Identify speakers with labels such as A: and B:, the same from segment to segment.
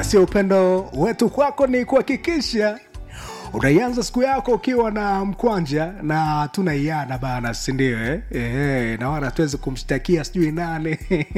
A: na sio upendo wetu kwako ni kuhakikisha unaianza siku yako ukiwa na mkwanja na tunaiana bana sindio eh? Eh, na wala tuwezi kumshtakia sijui nane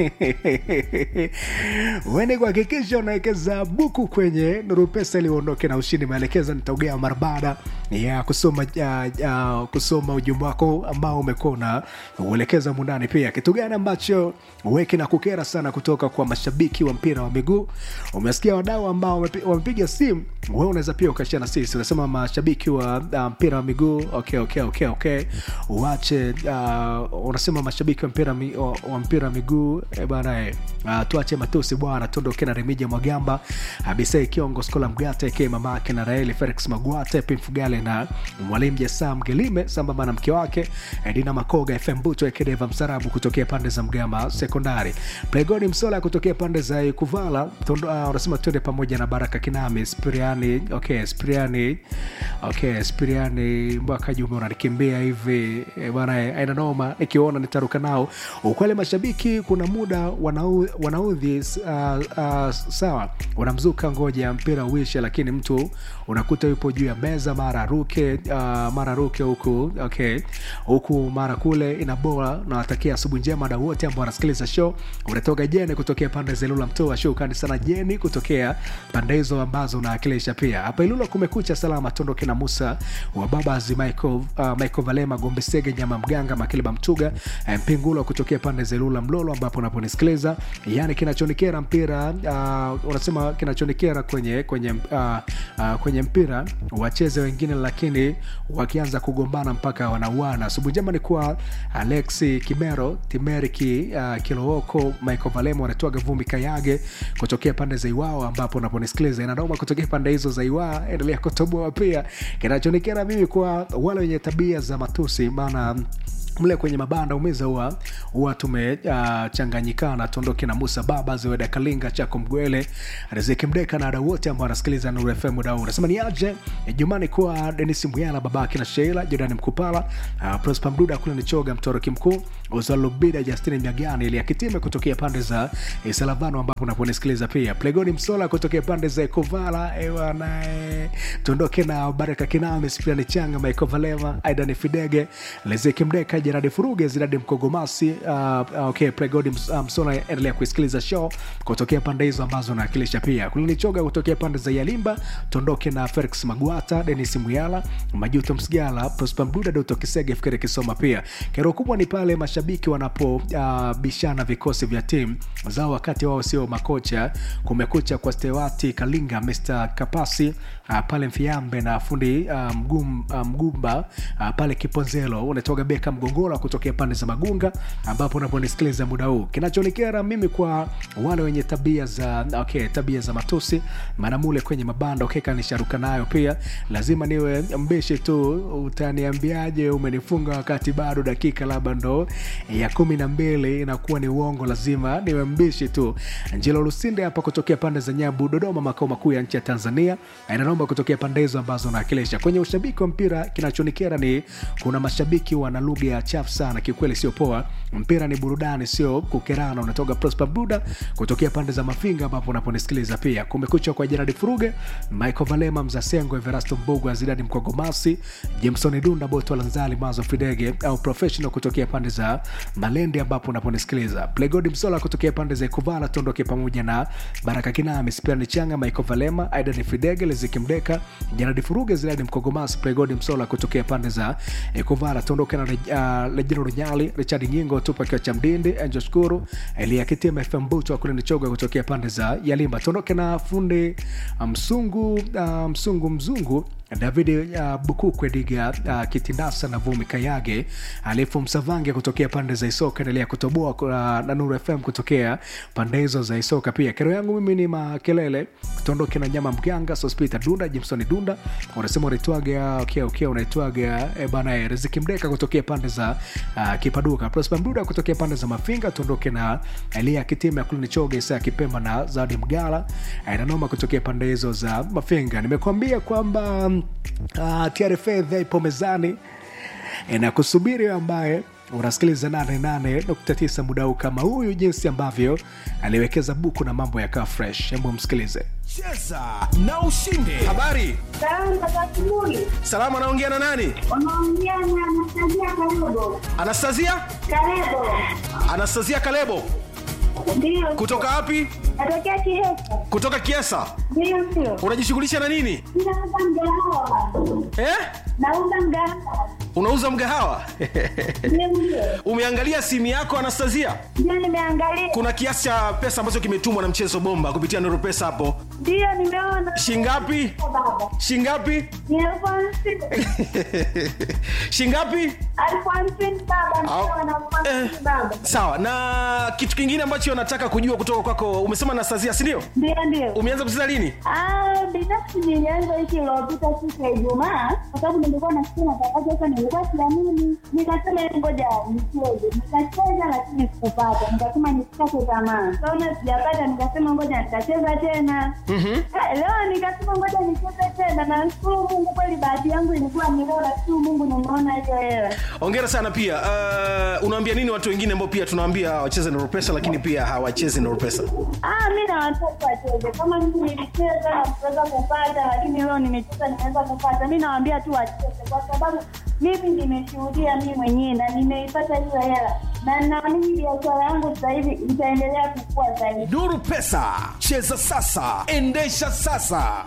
A: weni kuhakikisha unawekeza buku kwenye nuru pesa ili uondoke na ushindi maelekezo nitaugea mara baada ya kusoma ya, ya, kusoma ujumbe wako ambao umekuwa una uelekeza mundani pia kitu gani ambacho weki na kukera sana kutoka kwa mashabiki wa mpira wa miguu umesikia wadau ambao wamepi- wamepiga simu wewe unaweza pia ukashia na sisi unasema mashabiki wa uh, mpira wa miguu okay, okay, okay, okay. uache uh, unasema mashabiki wa mpira mi, wa, wa mpira wa miguu eh, bana eh, uh, tuache matusi bwana tuondoke na remija mwagamba abisei kiongo skola mgate ke mamake na raeli felix magwate pimfugale na mwalimu jesa mgelime sambamba na mke wake edina makoga fm buto ekedeva msarabu kutokea pande za mgama sekondari plegoni msola kutokea pande za kuvala Tondo- uh, unasema twende pamoja na baraka kinami spiriani okay spiriani okay spiriani mpaka jume unanikimbia hivi Eh, bwana eh, aina noma nikiona nitaruka nao ukweli mashabiki kuna muda wanau, wanaudhi uh, uh, sawa wanamzuka ngoja mpira uishe lakini mtu unakuta yupo juu ya meza mara aruke uh, mara aruke huku okay huku mara kule inaboa nawatakia asubuhi njema na wote ambao wanasikiliza show unatoka jeni kutokea pande za ilula mtoa shukani sana jeni kutokea pande hizo ambazo unaakilisha pia hapa ilula kumekucha salama tondoke na musa wa babazi michael, uh, michael valema gombesege nyama mganga makileba mtuga eh, mpingulo kutokea pande za ilula mlolo ambapo unaponisikiliza yani kinachonikera mpira uh, unasema kinachonikera kwenye kwenye uh, uh, kwenye mpira wacheze wengine lakini wakianza kugombana mpaka wanauana asubuhi njema ni kwa alexi kimero timeriki uh, kilooko michael valemo wanatoaga vumbi kayage kutokea pande za iwao ambapo unaponisikiliza inanauma kutokea pande hizo za iwaa endelea kutoboa pia kinachonikera mimi kwa wale wenye tabia za matusi maana mle kwenye mabanda umeza huwa huwa tumechanganyikana uh, tuondoke na musa baba ziweda kalinga chako mgwele riziki mdeka na wadau wote ambao wanasikiliza nuru fm dau unasema ni aje jumani kuwa denis mwyala babake na sheila jorani mkupala uh, prospa mduda kule nichoga mtoroki mkuu uzalubida justini miagani ili akitime kutokea pande za eh, salavano ambapo unaponisikiliza pia plegoni msola kutokea pande za kovala ewanae tuondoke na baraka kiname spiani changa maikovalema aidan fidege lezeki mdeka jeradi furuge ziradi mkogomasi uh, okay, plegodi ms, uh, msola endelea kuisikiliza show kutokea pande hizo ambazo naakilisha pia kulinichoga kutokea pande za yalimba tuondoke na felix magwata denis muyala majuto msigala prosper mduda doto kisege fikiri kisoma pia kero kubwa ni pale mashabiki wanapobishana uh, vikosi vya timu zao wakati wao sio makocha kumekucha kwa stewati kalinga mr kapasi uh, pale mfiambe na fundi uh, mgum, uh, mgumba uh, pale kiponzelo unatoka beka mgongola kutokea pande za magunga ambapo unaponisikiliza muda huu kinachonikera mimi kwa wale wenye tabia za okay, tabia za matusi maana mule kwenye mabanda ukeka nisharuka nayo pia lazima niwe mbishi tu utaniambiaje umenifunga wakati bado dakika labda ndo ya kumi na mbili inakuwa ni uongo lazima niwe mbishi tu njilo lusinde hapa kutokea pande za nyabu dodoma makao makuu ya nchi ya tanzania inanomba kutokea pande hizo ambazo naakilisha kwenye ushabiki wa mpira kinachonikera ni kuna mashabiki wana lugha ya chafu sana kiukweli sio poa mpira ni burudani sio kukerana unatoka prosper buda kutokea pande za mafinga ambapo unaponisikiliza pia kumekucha kwa jeradi furuge michael valema mzasengo everasto mbogo azidadi mkogomasi jameson dunda boto lanzali mazo fidege au professional kutokea pande za malende ambapo unaponisikiliza plegodi msola kutokea pande za ikuvala tuondoke pamoja na baraka kinami spiani changa michael valema aidan fidege leziki mdeka jeradi furuge zidadi mkogomasi plegodi msola kutokea pande za ikuvala tuondoke na uh, lejino runyali richard nyingo tupa kiwa cha mdindi angel shukuru elia kitima fm buto akulinichoga kutokea pande za yalimba tuondoke na fundi uh, msungu uh, msungu mzungu david uh, bukukwe diga uh, kitindasa na vumi kayage alifu msavange kutokea pande za isoka endelea kutoboa uh, na nuru fm kutokea pande hizo za isoka pia kero yangu mimi ni makelele tuondoke na nyama mganga sospita dunda jimson dunda unasema unaitwaga okay, okay, unaitwaga e, bana eh, riziki mdeka kutokea pande za uh, kipaduka prosper mduda kutokea pande za mafinga tuondoke na elia kitima ya kulinichoga isaa kipemba na zadi mgala eh, nanoma kutokea pande hizo za mafinga nimekuambia kwamba uh, trfa ipo mezani e, na kusubiri ambaye unasikiliza 88.9 muda huu kama huyu jinsi ambavyo aliwekeza buku na mambo yakawa fresh hebu msikilize
B: cheza na ushinde habari
C: Salamu za asubuhi.
B: salama anaongea na nani
C: Unaongea na Anastasia Karibo.
B: anastasia
C: Karibo.
B: anastasia kalebo
C: Ndio.
B: kutoka wapi
C: Natokea Kihesa.
B: kutoka kiesa
C: Ndio sio.
B: unajishughulisha na nini
C: Ninauza mgahawa.
B: eh?
C: Nauza mgahawa.
B: unauza mgahawa
C: Ndio ndio.
B: umeangalia simu yako anastasia
C: Ndio nimeangalia.
B: kuna kiasi cha pesa ambacho kimetumwa na mchezo bomba kupitia nuru pesa hapo
C: Ndio nimeona.
B: shingapi
C: Baba.
B: shingapi
C: Ni elfu hamsini.
B: shingapi
C: Elfu hamsini baba.
B: Au-
C: Ndio na elfu hamsini
B: eh.
C: baba.
B: sawa na kitu kingine ambacho nataka kujua kutoka kwako umesema anastasia sindio
C: Ndio ndio.
B: umeanza kucheza lini
C: Ah, binafsi nilianza wiki iliyopita siku ya Ijumaa kwa sababu nilikuwa nasikia matangazo sasa, nilikuwa siamini, nikasema "Hebu ngoja nicheze. Nikacheza lakini sikupata, nikasema nisikate tamaa, kaona sijapata, nikasema ngoja nitacheza tena. Ah, Leo nikasema ngoja nicheze tena, na nashukuru Mungu, kweli bahati yangu ilikuwa ni leo, nashukuru Mungu nimeona hiyo hela.
B: ongera sana pia uh, unaambia nini watu wengine ambao pia tunawaambia wacheze nuru pesa lakini pia hawachezi nuru pesa
C: Ah, mi na watoto wacheze kama mimi nilicheza na kuweza kupata, lakini leo nimecheza nimeweza kupata. Mi nawaambia tu wacheze, kwa sababu mimi nimeshuhudia mi mwenyewe na nimeipata hiyo hela, na naamini biashara yangu sasa hivi itaendelea kukua zaidi.
B: nuru pesa cheza sasa endesha sasa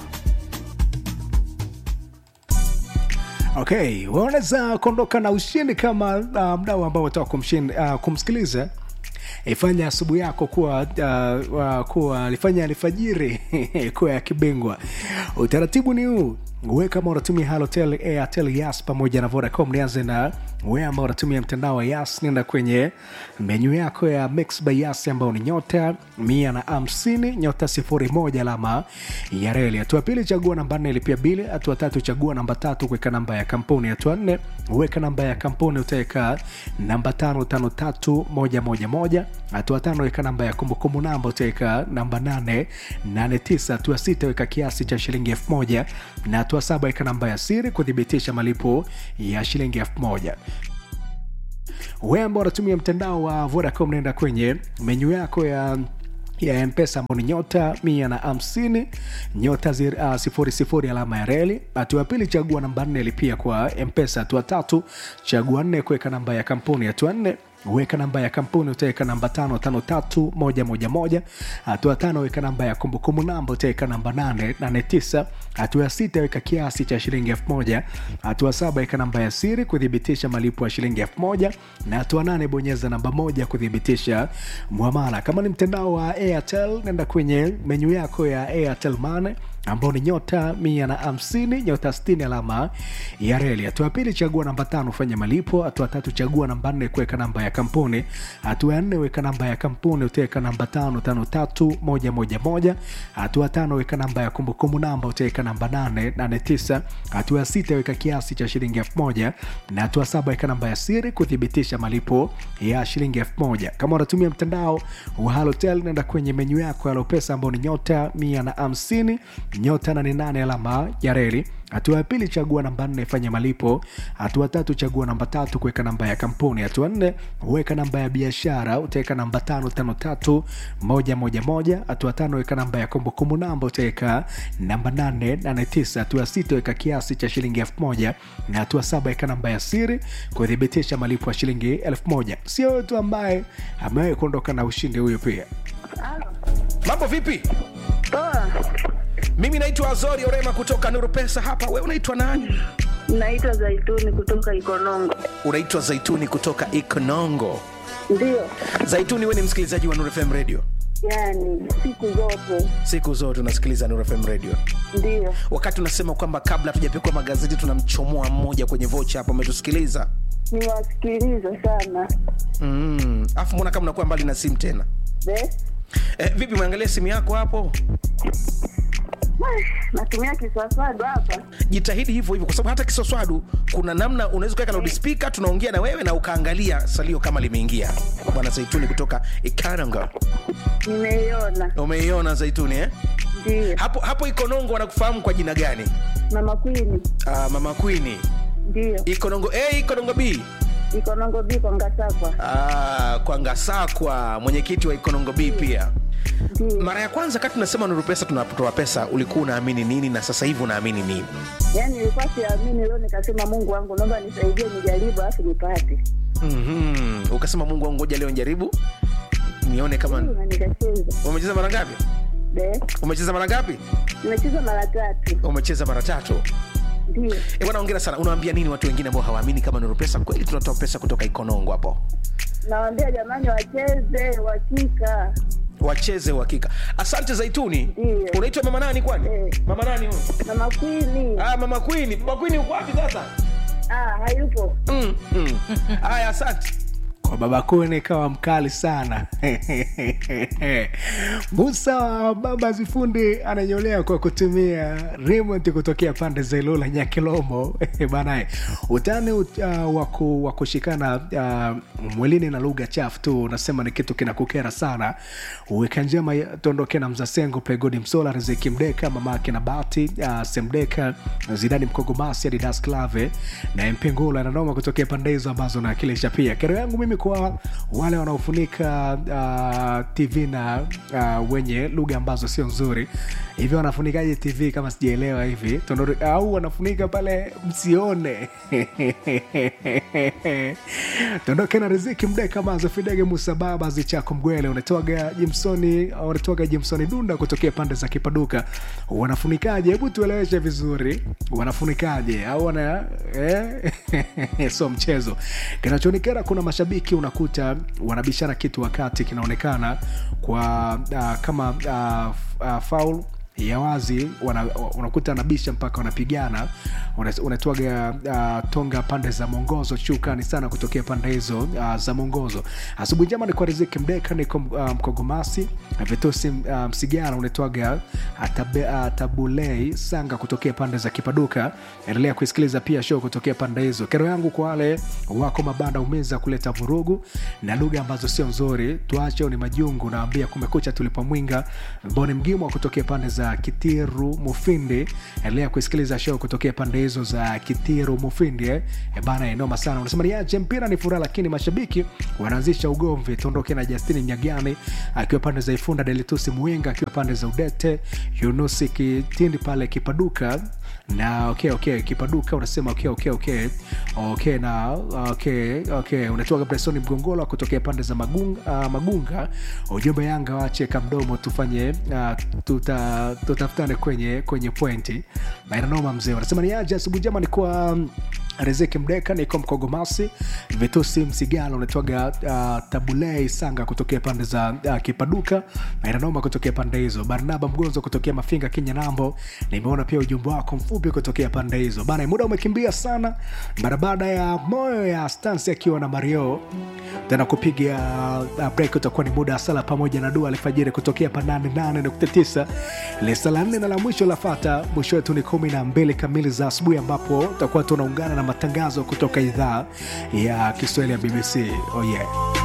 A: okay unaweza kuondoka na ushindi kama uh, mdau ambao utaka kumshin- uh, kumsikiliza ifanya asubuhi yako kuwa uh, uh, kuwa alifanya alfajiri kuwa ya kibingwa utaratibu ni huu we kama unatumia halotel airtel yas pamoja na vodacom nianze na we ambao unatumia mtandao wa yas nenda kwenye menyu yako ya mix by yas ambao ni nyota mia na hamsini nyota sifuri moja alama ya reli hatua pili chagua namba nne ilipia bili hatua tatu chagua namba tatu kuweka namba ya kampuni hatua nne weka namba ya kampuni utaweka namba tano tano tatu moja moja moja hatua tano weka namba ya kumbukumbu namba utaweka namba nane nane tisa hatua sita weka kiasi cha shilingi elfu moja na hatua saba weka namba ya siri kuthibitisha malipo ya shilingi elfu moja wewe ambao unatumia mtandao wa vodacom naenda kwenye menyu yako ya ya mpesa ambao ni nyota mia na hamsini nyota zir- uh, sifuri sifuri alama ya reli hatua ya pili chagua namba nne lipia kwa mpesa hatua tatu chagua nne kuweka namba ya kampuni hatua nne weka namba ya kampuni utaweka namba tano tano tatu moja moja moja hatua tano weka namba ya kumbukumbu namba utaweka namba nane nane tisa hatua ya sita weka kiasi cha shilingi elfu moja hatua saba weka namba ya siri kuthibitisha malipo ya shilingi elfu moja na hatua nane bonyeza namba moja kuthibitisha mwamala kama ni mtandao wa airtel nenda kwenye menyu yako ya airtel mane ambao ni nyota mia na hamsini nyota stini alama ya reli hatua ya pili chagua namba tano fanya malipo hatua tatu chagua namba nne kuweka namba ya kampuni hatua ya nne weka namba ya kampuni utaweka namba tano tano tatu moja moja moja hatua tano weka namba ya kumbukumbu namba utaweka namba nane nane tisa hatua ya sita weka kiasi cha shilingi elfu moja na hatua saba weka namba ya siri kuthibitisha malipo ya shilingi elfu moja kama unatumia mtandao wa halotel nenda kwenye menyu yako ya lopesa ambao ni nyota mia na hamsini nyota 88 alama ya reli hatua ya pili chagua namba nne fanya malipo hatua tatu chagua namba tatu kuweka namba ya kampuni hatua nne weka namba ya biashara utaweka namba tano tano tatu moja moja moja hatua tano weka namba ya kumbukumbu namba utaweka namba nane nane tisa hatua sita weka kiasi cha shilingi elfu moja na hatua saba weka namba ya siri kuthibitisha malipo ya shilingi elfu moja sio wewe tu ambaye amewahi kuondoka na ushindi huyo pia
B: mambo vipi
D: Poa,
B: mimi naitwa azori orema kutoka nuru pesa hapa we unaitwa nani
D: naitwa Zaituni kutoka Ikonongo.
B: unaitwa zaituni kutoka ikonongo
D: Ndio,
B: zaituni we ni msikilizaji wa nuru fm radio
D: yani siku zote
B: siku zote unasikiliza nuru fm radio
D: ndio.
B: wakati unasema kwamba kabla hatujapekua magazeti tunamchomoa mmoja kwenye vocha hapo umetusikiliza
D: Niwasikiliza sana
B: mm. afu mbona kama unakuwa mbali na simu tena
D: Be?
B: eh, vipi umeangalia simu yako hapo
D: natumia kiswaswadu hapa
B: jitahidi hivyo hivyo kwa sababu hata kiswaswadu kuna namna unaweza kuweka loudspeaker tunaongea na wewe na ukaangalia salio kama limeingia bwana zaituni kutoka ikananga
D: nimeiona,
B: umeiona zaituni eh?
D: ndio.
B: hapo hapo ikonongo wanakufahamu kwa jina gani
D: Mama Kwini,
B: uh, mama kwini
D: ndio.
B: ikonongo a ikonongo b
D: Ikonongo biko Ngasakwa.
B: Ah, kwa ngasakwa mwenyekiti wa ikonongo b pia
D: Ndio.
B: mara ya kwanza kati tunasema nuru pesa tunatoa pesa ulikuwa unaamini nini na sasa hivi unaamini nini
D: Yaani nilikuwa siamini, leo nikasema Mungu wangu, naomba nisaidie, nijaribu alafu nipate.
B: mm-hmm. ukasema mungu wangu ngoja leo njaribu nione kama
D: Na nikacheza.
B: umecheza mara ngapi
D: Be,
B: umecheza mara ngapi
D: nimecheza mara tatu.
B: umecheza mara tatu
D: Ndio.
B: Eh, bwana ongera sana unawaambia nini watu wengine ambao hawaamini kama nuru pesa kweli tunatoa pesa kutoka ikonongo hapo
D: Nawaambia jamani, wacheze uhakika.
B: wacheze uhakika asante zaituni
D: Ndio.
B: unaitwa mama nani kwani
D: Eh.
B: mama nani huyu
D: Na makwini.
B: ah, mama kwini mama kwini uko wapi sasa
D: Ah, hayupo.
B: mm, mm. haya asante
A: kwa baba kune kawa mkali sana musa wa baba zifundi ananyolea kwa kutumia remote kutokea pande za ilula nyakilomo banae utani ut, uh, waku, wa kushikana uh, mwilini na lugha chafu tu unasema ni kitu kinakukera sana weka njema ya- tuondoke na mzasengo pegodi msola riziki mdeka mamake na bati uh, semdeka zidani mkogomasi adidas clave na mpengula nanoma kutokea pande hizo ambazo naakilisha pia kero yangu mimi kwa wale wanaofunika uh, tv na uh, wenye lugha ambazo sio nzuri hivi wanafunikaje tv kama sijaelewa hivi Tondori, au wanafunika pale msione tondoke na riziki mdeka mazo fidege musababa zichako mgwele unatoaga jimsoni unatoaga jimsoni dunda kutokea pande za kipaduka wanafunikaje hebu tueleweshe vizuri wanafunikaje au wana eh? so mchezo kinachoonekana kuna mashabiki unakuta wanabishana kitu wakati kinaonekana kwa uh, kama uh, uh, faul ya wazi wana, unakuta anabisha mpaka wanapigana Una- unatoaga uh, tonga pande za mwongozo shukani sana kutokea pande hizo uh, za mwongozo asubuhi njema ni kwa riziki mdeka niko uh, mkogomasi vitusi uh, msigara unatoaga atabe, uh, tabulei sanga kutokea pande za kipaduka endelea kuisikiliza pia show kutokea pande hizo kero yangu kwa wale wako mabanda umeza kuleta vurugu na lugha ambazo sio nzuri tuache ni majungu naambia kumekucha tulipomwinga mboni mgimwa kutokea pande za kitiru mufindi endelea kuisikiliza show kutokea pande hizo za kitiru mufindi eh. E bana enoma sana unasema niache mpira ni furaha lakini mashabiki wanaanzisha ugomvi tuondoke na justini mnyagani akiwa pande za ifunda delitusi muinga akiwa pande za udete yunusi kitindi pale kipaduka na okay, okay, kipaduka unasema okay, okay, okay. Okay, na okay, okay. unatoka bresoni mgongolo kutokea pande za magunga, uh, magunga ujumbe yanga wache kamdomo tufanye uh, tuta, tutafutane kwenye kwenye pointi mainanoma mzee wanasema ni aje asubuhi jama ni kwa um, riziki mdeka niko mkogomasi vitusi msigala unatoaga uh, tabulei sanga kutokea pande za uh, kipaduka mainanoma kutokea pande hizo barnaba mgonzo kutokea mafinga kenya nambo nimeona pia ujumbe wako mfupi kutokea pande hizo bana muda umekimbia sana mara baada ya moyo ya stansi akiwa na mario tena kupiga uh, break utakuwa ni muda wa sala pamoja na dua alfajiri kutokea pa 88.9 lesa la nne na la mwisho lafata mwisho wetu ni kumi na mbili kamili za asubuhi ambapo tutakuwa tunaungana na matangazo kutoka idhaa ya kiswahili ya bbc oh yeah.